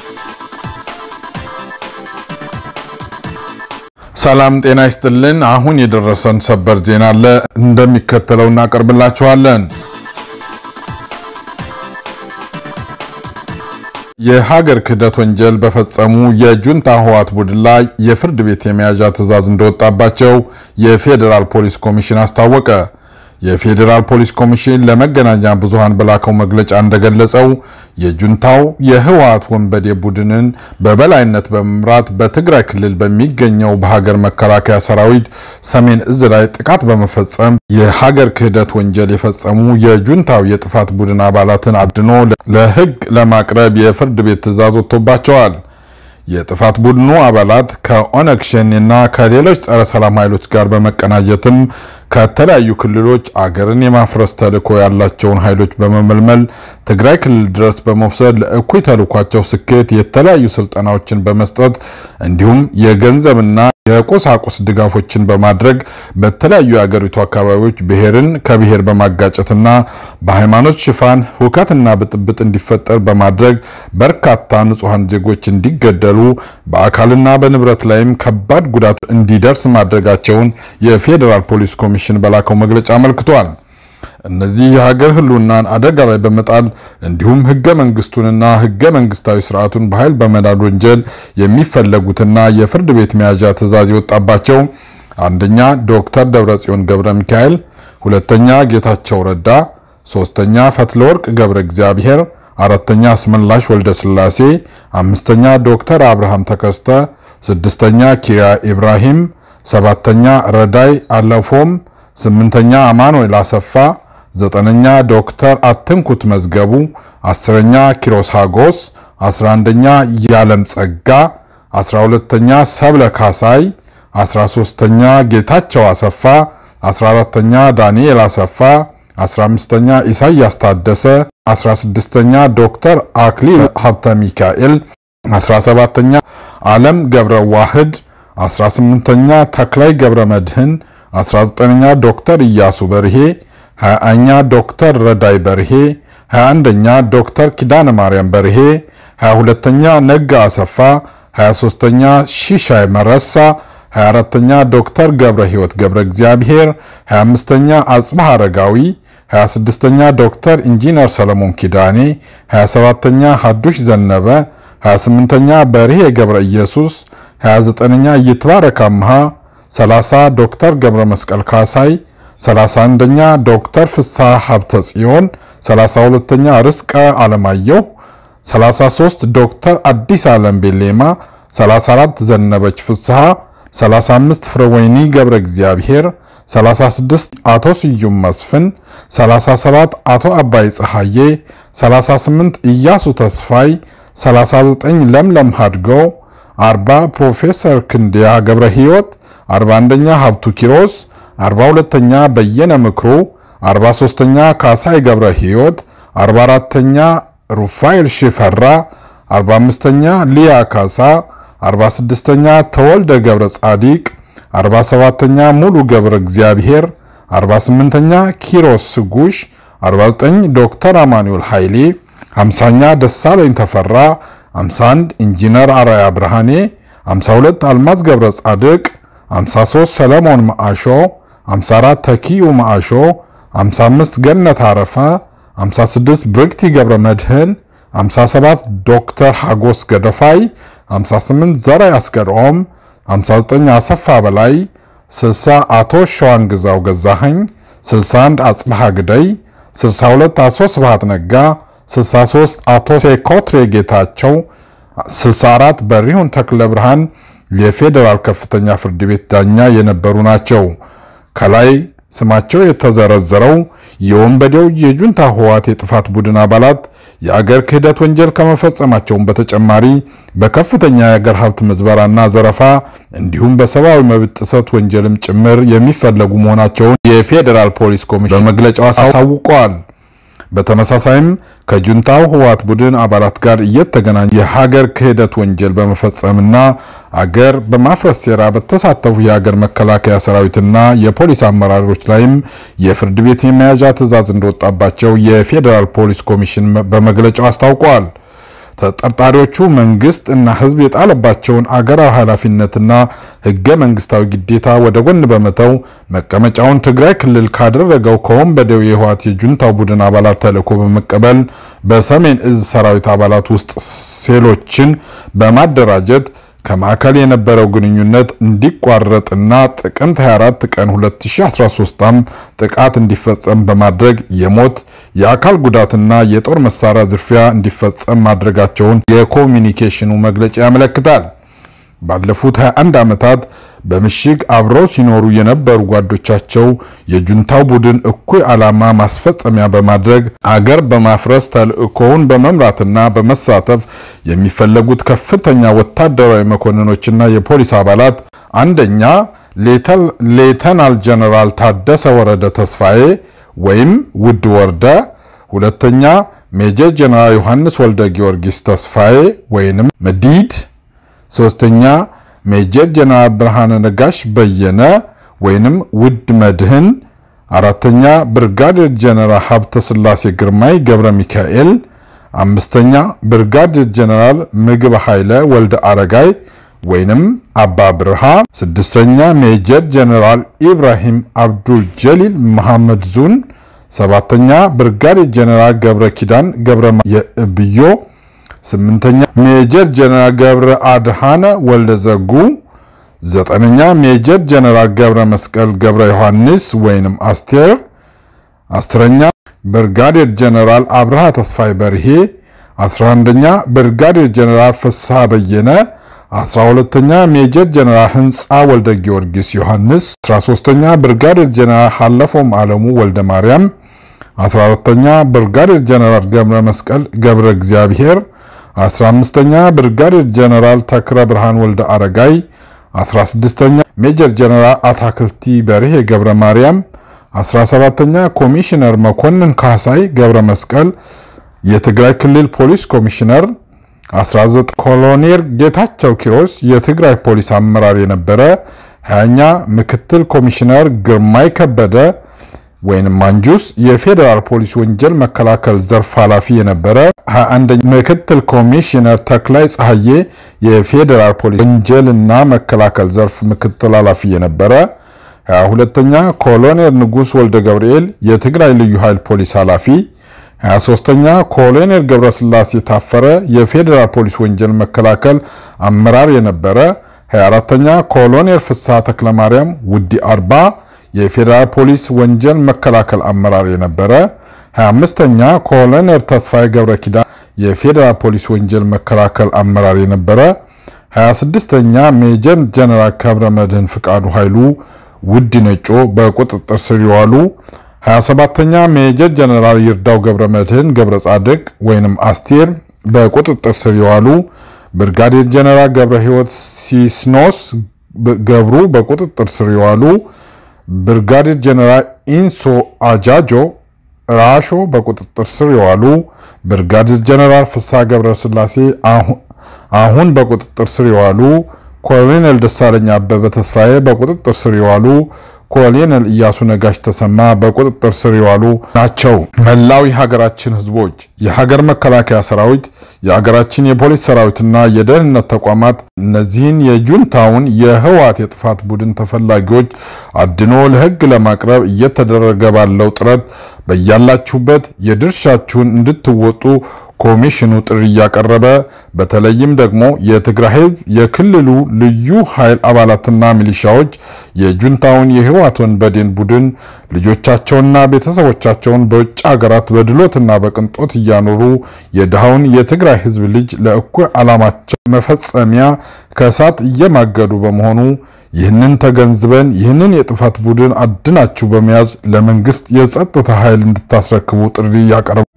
ሰላም ጤና ይስጥልን። አሁን የደረሰን ሰበር ዜና አለ እንደሚከተለው እናቀርብላችኋለን። የሀገር ክህደት ወንጀል በፈጸሙ የጁንታ ህወሓት ቡድን ላይ የፍርድ ቤት የመያዣ ትዕዛዝ እንደወጣባቸው የፌዴራል ፖሊስ ኮሚሽን አስታወቀ። የፌዴራል ፖሊስ ኮሚሽን ለመገናኛ ብዙሃን በላከው መግለጫ እንደገለጸው የጁንታው የህወሓት ወንበዴ ቡድንን በበላይነት በመምራት በትግራይ ክልል በሚገኘው በሀገር መከላከያ ሰራዊት ሰሜን እዝ ላይ ጥቃት በመፈጸም የሀገር ክህደት ወንጀል የፈጸሙ የጁንታው የጥፋት ቡድን አባላትን አድኖ ለህግ ለማቅረብ የፍርድ ቤት ትዕዛዝ ወጥቶባቸዋል። የጥፋት ቡድኑ አባላት ከኦነግ ሸኔና ከሌሎች ጸረ ሰላም ኃይሎች ጋር በመቀናጀትም ከተለያዩ ክልሎች አገርን የማፍረስ ተልዕኮ ያላቸውን ኃይሎች በመመልመል ትግራይ ክልል ድረስ በመውሰድ ለእኩይ ተልዕኳቸው ስኬት የተለያዩ ስልጠናዎችን በመስጠት እንዲሁም የገንዘብና የቁሳቁስ ድጋፎችን በማድረግ በተለያዩ የአገሪቱ አካባቢዎች ብሔርን ከብሔር በማጋጨትና በሃይማኖት ሽፋን ሁከትና ብጥብጥ እንዲፈጠር በማድረግ በርካታ ንጹሐን ዜጎች እንዲገደሉ በአካልና በንብረት ላይም ከባድ ጉዳት እንዲደርስ ማድረጋቸውን የፌዴራል ፖሊስ ኮሚሽን በላከው መግለጫ አመልክቷል። እነዚህ የሀገር ሕልውናን አደጋ ላይ በመጣል እንዲሁም ህገ መንግስቱንና ህገ መንግስታዊ ስርዓቱን በኃይል በመናድ ወንጀል የሚፈለጉትና የፍርድ ቤት መያዣ ትዕዛዝ የወጣባቸው አንደኛ ዶክተር ደብረጽዮን ገብረ ሚካኤል፣ ሁለተኛ ጌታቸው ረዳ፣ ሶስተኛ ፈትለወርቅ ገብረ እግዚአብሔር፣ አራተኛ አስመላሽ ወልደ ስላሴ፣ አምስተኛ ዶክተር አብርሃም ተከስተ፣ ስድስተኛ ኪያ ኢብራሂም፣ ሰባተኛ ረዳይ አለፎም፣ ስምንተኛ አማኑኤል አሰፋ ዘጠነኛ ዶክተር አትንኩት መዝገቡ፣ አስረኛ ኪሮስ ሃጎስ፣ አስራ አንደኛ ያለም ጸጋ፣ አስራ ሁለተኛ ሰብለ ካሳይ፣ አስራ ሶስተኛ ጌታቸው አሰፋ፣ አስራ አራተኛ ዳንኤል አሰፋ፣ አስራ አምስተኛ ኢሳያስ ታደሰ፣ አስራ ስድስተኛ ዶክተር አክሊል ሀብተ ሚካኤል፣ አስራ ሰባተኛ ዓለም ገብረ ዋህድ፣ አስራ ስምንተኛ ተክላይ ገብረ መድህን፣ አስራ ዘጠነኛ ዶክተር ኢያሱ በርሄ 20ኛ ዶክተር ረዳይ በርሄ 21ኛ ዶክተር ኪዳነ ማርያም በርሄ 22ኛ ነጋ አሰፋ 23ኛ ሺሻይ መረሳ 24ኛ ዶክተር ገብረ ሕይወት ገብረ እግዚአብሔር 25ኛ አጽባህ አረጋዊ 26ኛ ዶክተር ኢንጂነር ሰለሞን ኪዳኔ 27ኛ ሀዱሽ ዘነበ 28ኛ በርሄ ገብረ ኢየሱስ 29ኛ ይትባረክ አምሃ 30 ዶክተር ገብረ መስቀል ካሳይ 31ኛ ዶክተር ፍስሐ ሀብተ ጽዮን 32ኛ ርስቀ አለማየሁ 33 ዶክተር አዲስ ዓለም ቤሌማ 34 ዘነበች ፍስሐ 35 ፍረወይኒ ገብረ እግዚአብሔር 36 አቶ ስዩም መስፍን 37 አቶ አባይ ፀሐዬ 38 ኢያሱ ተስፋይ 39 ለምለም ሀድገው 40 ፕሮፌሰር ክንዲያ ገብረ ሕይወት 41ኛ ሀብቱ ኪሮስ 42ኛ በየነ ምክሩ 43ኛ ካሳይ ገብረ ሕይወት 44ኛ ሩፋኤል ሽፈራ 45ኛ ሊያ ካሳ 46ኛ ተወልደ ገብረ ጻዲቅ 47ኛ ሙሉ ገብረ እግዚአብሔር 48ኛ ኪሮስ ስጉሽ 49 ዶክተር አማኑኤል ኃይሌ 50ኛ ደሳለኝ ተፈራ 51 ኢንጂነር አራያ ብርሃኔ 52 አልማዝ ገብረ ጻድቅ 53 ሰለሞን ማአሾ 54 ተኪዩ ማአሾ 55 ገነት አረፈ 56 ብርክቲ ገብረ መድህን 57 ዶክተር ሃጎስ ገደፋይ 58 ዘራይ አስገድኦም 59 አሰፋ በላይ 60 አቶ ሸዋን ግዛው ገዛኸኝ 61 አጽብሃ ግደይ 62 አቶ ስብሃት ነጋ 63 አቶ ሴኮትሬ ጌታቸው 64 በሪሁን ተክለ ብርሃን የፌዴራል ከፍተኛ ፍርድ ቤት ዳኛ የነበሩ ናቸው። ከላይ ስማቸው የተዘረዘረው የወንበዴው የጁንታ ህወሓት የጥፋት ቡድን አባላት የአገር ክህደት ወንጀል ከመፈጸማቸውን በተጨማሪ በከፍተኛ የአገር ሀብት ምዝበራና ዘረፋ እንዲሁም በሰብአዊ መብት ጥሰት ወንጀልም ጭምር የሚፈለጉ መሆናቸውን የፌዴራል ፖሊስ ኮሚሽን በመግለጫው አሳውቀዋል። በተመሳሳይም ከጁንታው ህወሓት ቡድን አባላት ጋር እየተገናኘ የሀገር ክህደት ወንጀል በመፈጸምና አገር በማፍረስ ሴራ በተሳተፉ የሀገር መከላከያ ሰራዊትና የፖሊስ አመራሮች ላይም የፍርድ ቤት የመያዣ ትዕዛዝ እንደወጣባቸው የፌዴራል ፖሊስ ኮሚሽን በመግለጫው አስታውቋል። ተጠርጣሪዎቹ መንግስት እና ህዝብ የጣለባቸውን አገራዊ ኃላፊነትና ህገ መንግስታዊ ግዴታ ወደ ጎን በመተው መቀመጫውን ትግራይ ክልል ካደረገው ከወንበዴው የህወሓት የጁንታው ቡድን አባላት ተልዕኮ በመቀበል በሰሜን እዝ ሰራዊት አባላት ውስጥ ሴሎችን በማደራጀት ከማዕከል የነበረው ግንኙነት እንዲቋረጥና ጥቅምት 24 ቀን 2013 ዓ.ም ጥቃት እንዲፈጸም በማድረግ የሞት የአካል ጉዳትና የጦር መሳሪያ ዝርፊያ እንዲፈጸም ማድረጋቸውን የኮሚኒኬሽኑ መግለጫ ያመለክታል። ባለፉት 21 ዓመታት በምሽግ አብረው ሲኖሩ የነበሩ ጓዶቻቸው የጁንታው ቡድን እኩይ ዓላማ ማስፈጸሚያ በማድረግ አገር በማፍረስ ተልዕኮውን በመምራትና በመሳተፍ የሚፈለጉት ከፍተኛ ወታደራዊ መኮንኖችና የፖሊስ አባላት አንደኛ ሌተናል ጀነራል ታደሰ ወረደ ተስፋዬ ወይም ውድ ወርደ፣ ሁለተኛ ሜጀር ጀነራል ዮሐንስ ወልደ ጊዮርጊስ ተስፋዬ ወይንም መዲድ፣ ሶስተኛ ሜጀር ጀነራል ብርሃነ ነጋሽ በየነ ወይንም ውድ መድህን፣ አራተኛ ብርጋዴር ጀነራል ሀብተ ስላሴ ግርማይ ገብረ ሚካኤል፣ አምስተኛ ብርጋዴር ጀነራል ምግብ ኃይለ ወልደ አረጋይ ወይንም አባ ብርሃ፣ ስድስተኛ ሜጀር ጀነራል ኢብራሂም አብዱል ጀሊል መሐመድ ዙን፣ ሰባተኛ ብርጋዴር ጀነራል ገብረ ኪዳን ገብረ የእብዮ ስምንተኛ ሜጀር ጀነራል ገብረ አድሃነ ወልደ ዘጉ፣ ዘጠነኛ ሜጀር ጀነራል ገብረ መስቀል ገብረ ዮሐንስ ወይንም አስቴር፣ አስረኛ ብርጋዴር ጀነራል አብርሃ ተስፋይ በርሄ፣ አስራ አንደኛ ብርጋዴር ጀነራል ፍስሐ በየነ፣ አስራ ሁለተኛ ሜጀር ጀነራል ህንፃ ወልደ ጊዮርጊስ ዮሐንስ፣ አስራ ሶስተኛ ብርጋዴር ጀነራል ሀለፎም አለሙ ወልደ ማርያም፣ አስራ አራተኛ ብርጋዴር ጀነራል ገብረ መስቀል ገብረ እግዚአብሔር 15ኛ ብርጋዴር ጀነራል ተክረ ብርሃን ወልደ አረጋይ 16ኛ ሜጀር ጀነራል አታክልቲ በርሄ ገብረ ማርያም 17ኛ ኮሚሽነር መኮንን ካሳይ ገብረ መስቀል የትግራይ ክልል ፖሊስ ኮሚሽነር 19 ኮሎኔል ጌታቸው ኪሮስ የትግራይ ፖሊስ አመራር የነበረ 20ኛ ምክትል ኮሚሽነር ግርማይ ከበደ ወይንም ማንጁስ የፌዴራል ፖሊስ ወንጀል መከላከል ዘርፍ ኃላፊ የነበረ 21 ምክትል ኮሚሽነር ተክላይ ፀሐዬ የፌዴራል ፖሊስ ወንጀልና መከላከል ዘርፍ ምክትል ኃላፊ የነበረ 22ኛ ኮሎኔል ንጉስ ወልደ ገብርኤል የትግራይ ልዩ ኃይል ፖሊስ ኃላፊ 23ኛ ኮሎኔል ገብረስላሴ ታፈረ የፌዴራል ፖሊስ ወንጀል መከላከል አመራር የነበረ 24ኛ ኮሎኔል ፍስሐ ተክለማርያም ውዲ አርባ የፌዴራል ፖሊስ ወንጀል መከላከል አመራር የነበረ 25ኛ ኮሎኔል ተስፋዬ ገብረ ኪዳን የፌዴራል ፖሊስ ወንጀል መከላከል አመራር የነበረ 26ኛ ሜጀር ጀነራል ከብረ መድህን ፍቃዱ ኃይሉ ውድ ነጮ በቁጥጥር ስር የዋሉ 27ኛ ሜጀር ጀነራል ይርዳው ገብረ መድህን ገብረ ጻድቅ ወይንም አስቴር በቁጥጥር ስር የዋሉ ብርጋዴር ጀነራል ገብረ ሕይወት ሲስኖስ ገብሩ በቁጥጥር ስር የዋሉ ብርጋዴር ጀነራል ኢንሶ አጃጆ ራሾ በቁጥጥር ስር የዋሉ ብርጋዴር ጀነራል ፍስሐ ገብረ ስላሴ አሁን በቁጥጥር ስር የዋሉ ኮሎኔል ደሳለኝ አበበ ተስፋዬ በቁጥጥር ስር የዋሉ ኮሎኔል እያሱ ነጋሽ ተሰማ በቁጥጥር ስር የዋሉ ናቸው። መላው የሀገራችን ሕዝቦች፣ የሀገር መከላከያ ሰራዊት፣ የሀገራችን የፖሊስ ሰራዊትና የደህንነት ተቋማት እነዚህን የጁንታውን የህወሓት የጥፋት ቡድን ተፈላጊዎች አድኖ ለህግ ለማቅረብ እየተደረገ ባለው ጥረት በያላችሁበት የድርሻችሁን እንድትወጡ ኮሚሽኑ ጥሪ እያቀረበ በተለይም ደግሞ የትግራይ ህዝብ የክልሉ ልዩ ኃይል አባላትና ሚሊሻዎች የጁንታውን የህወሓት ወንበዴን ቡድን ልጆቻቸውና ቤተሰቦቻቸውን በውጭ ሀገራት በድሎትና በቅንጦት እያኖሩ የድሃውን የትግራይ ህዝብ ልጅ ለእኩይ ዓላማቸው መፈጸሚያ ከእሳት እየማገዱ በመሆኑ ይህንን ተገንዝበን ይህንን የጥፋት ቡድን አድናችሁ በመያዝ ለመንግስት የጸጥታ ኃይል እንድታስረክቡ ጥሪ ያቀርባል።